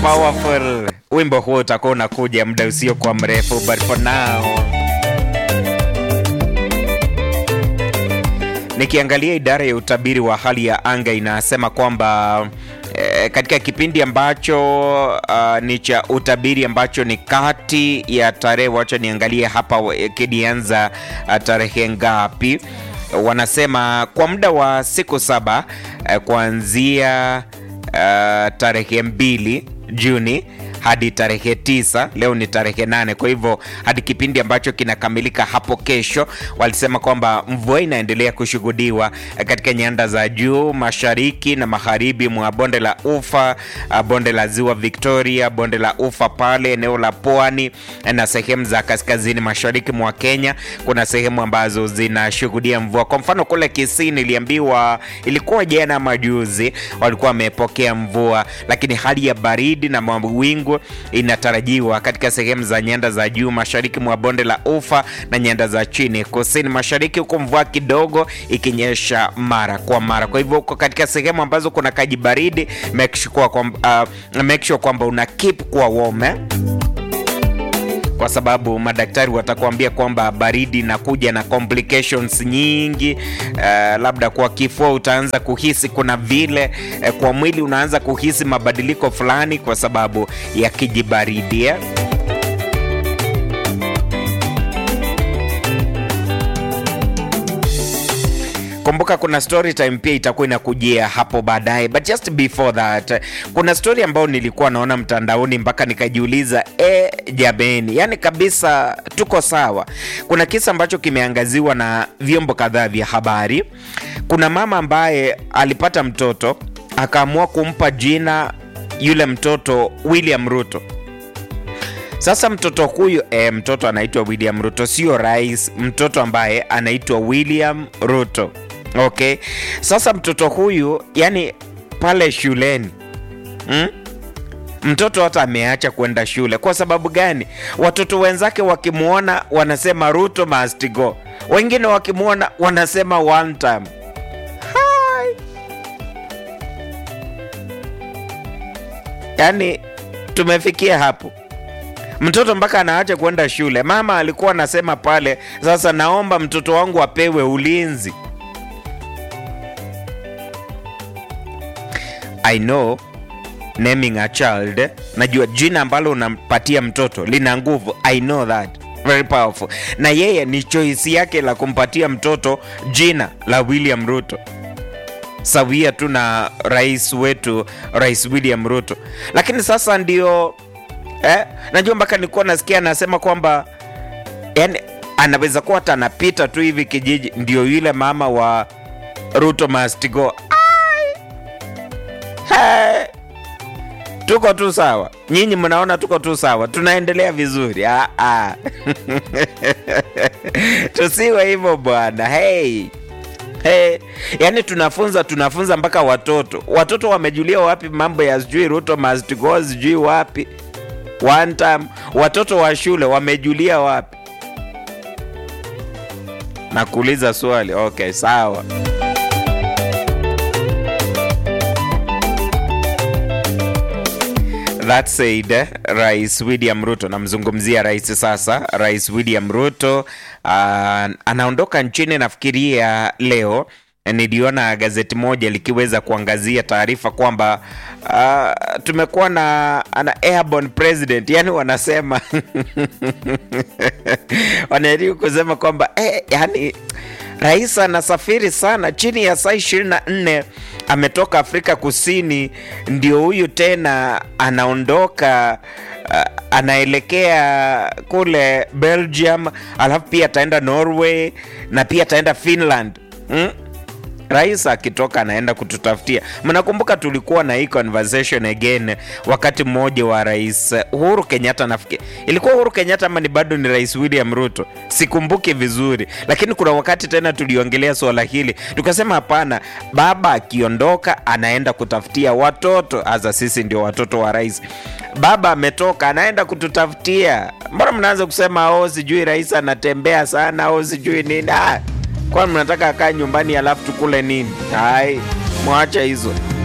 powerful. Wimbo huo utakuwa unakuja muda usiokuwa mrefu, but for now nikiangalia idara ya utabiri wa hali ya anga inasema kwamba eh, katika kipindi ambacho uh, ni cha utabiri ambacho ni kati ya tarehe, wacha niangalie hapa eh, kidianza uh, tarehe ngapi? Wanasema kwa muda wa siku saba eh, kuanzia uh, tarehe mbili Juni hadi tarehe tisa. Leo ni tarehe nane, kwa hivyo hadi kipindi ambacho kinakamilika hapo kesho, walisema kwamba mvua inaendelea kushuhudiwa katika nyanda za juu mashariki na magharibi mwa bonde la Ufa, bonde la ziwa Victoria, bonde la Ufa pale eneo la pwani na sehemu za kaskazini mashariki mwa Kenya. Kuna sehemu ambazo zinashuhudia mvua. Kwa mfano kule Kisii niliambiwa ilikuwa jana majuzi walikuwa wamepokea mvua, lakini hali ya baridi na mawingu inatarajiwa katika sehemu za nyanda za juu mashariki mwa bonde la Ufa na nyanda za chini kusini mashariki, huko mvua kidogo ikinyesha mara kwa mara. Kwa hivyo uko katika sehemu ambazo kuna kaji baridi, make sure kwamba uh, make sure kwamba una keep kwa warm eh? kwa sababu madaktari watakuambia kwamba baridi inakuja na complications nyingi. Uh, labda kwa kifua utaanza kuhisi kuna vile uh, kwa mwili unaanza kuhisi mabadiliko fulani kwa sababu ya kijibaridi eh? Kumbuka kuna story time pia itakuwa inakujia hapo baadaye, but just before that, kuna story ambayo nilikuwa naona mtandaoni mpaka nikajiuliza, e, jameni, yani kabisa tuko sawa. Kuna kisa ambacho kimeangaziwa na vyombo kadhaa vya habari. Kuna mama ambaye alipata mtoto akaamua kumpa jina yule mtoto William Ruto. Sasa mtoto huyu e, mtoto anaitwa William Ruto, sio rais, mtoto ambaye anaitwa William Ruto. Okay, sasa mtoto huyu yani pale shuleni hmm? Mtoto hata ameacha kwenda shule. Kwa sababu gani? Watoto wenzake wakimwona wanasema Ruto must go, wengine wakimwona wanasema one time. Hi. Yani tumefikia hapo mtoto mpaka anaacha kwenda shule. Mama alikuwa anasema pale, sasa naomba mtoto wangu apewe ulinzi. I know naming a child, najua jina ambalo unampatia mtoto lina nguvu. I know that very powerful, na yeye ni choice yake la kumpatia mtoto jina la William Ruto sawia tu na rais wetu, Rais William Ruto. Lakini sasa ndio eh, najua mpaka nilikuwa nasikia anasema kwamba yani anaweza kuwa hata anapita tu hivi kijiji, ndio yule mama wa Ruto must go. Hey, tuko tu sawa, nyinyi mnaona tuko tu sawa, tunaendelea vizuri. Ah, ah. Tusiwe hivyo bwana. Hey. Hey, yani tunafunza tunafunza mpaka watoto watoto wamejulia wapi mambo ya sijui Ruto must go sijui wapi one time. Watoto wa shule wamejulia wapi? Nakuuliza swali. Okay, sawa. That said, Rais William Ruto, namzungumzia rais sasa. Rais William Ruto uh, anaondoka nchini nafikiria leo. Niliona gazeti moja likiweza kuangazia taarifa kwamba uh, tumekuwa na ana airborne president, yani wanasema wanajaribu kusema kwamba eh, yani rais anasafiri sana chini ya saa 24 ametoka Afrika Kusini, ndio huyu tena anaondoka uh, anaelekea kule Belgium, alafu pia ataenda Norway na pia ataenda Finland hmm? Rais akitoka anaenda kututafutia. Mnakumbuka tulikuwa na hii conversation again wakati mmoja wa Rais Uhuru Kenyatta, nafikiri ilikuwa Uhuru Kenyatta ama ni bado ni Rais William Ruto, sikumbuki vizuri, lakini kuna wakati tena tuliongelea swala hili tukasema, hapana, baba akiondoka anaenda kutafutia watoto, hasa sisi ndio watoto wa rais. Baba ametoka anaenda kututafutia. Mbona mnaanza kusema oh, sijui rais anatembea sana au sijui nini? Ah, kwani mnataka akaa nyumbani alafu tukule nini? Hai, mwacha hizo.